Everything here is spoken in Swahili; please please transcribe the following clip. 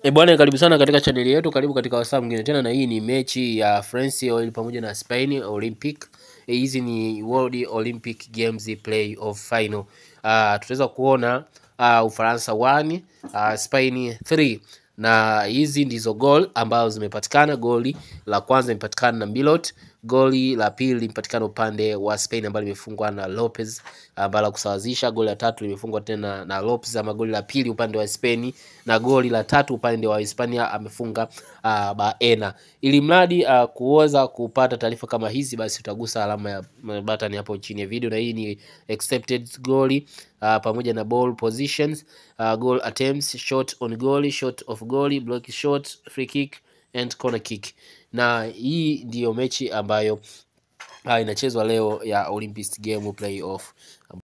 E bwana, karibu sana katika chaneli yetu, karibu katika wasaa mwingine tena, na hii ni mechi ya France Oil pamoja na Spain Olympic. E, hizi ni World Olympic Games Play-off Final. Uh, tutaweza kuona uh, Ufaransa 1 uh, Spain 3 na hizi ndizo gol ambazo zimepatikana. Goli la kwanza limepatikana na Milot, goli la pili limepatikana upande wa Spain ambalo limefungwa na Lopez ambalo kusawazisha. Goli la tatu limefungwa tena na Lopez, ama goli la pili upande wa Spain, na goli la tatu upande wa Hispania amefunga uh, Baena. Ili mradi uh, kuweza kupata taarifa kama hizi, basi utagusa alama ya button hapo chini ya video, na hii ni expected goal uh, pamoja na ball positions uh, goal attempts, shot on goal, shot of goal, block shot, free kick and corner kick. Na hii ndiyo mechi ambayo uh, inachezwa leo ya Olympic game play off.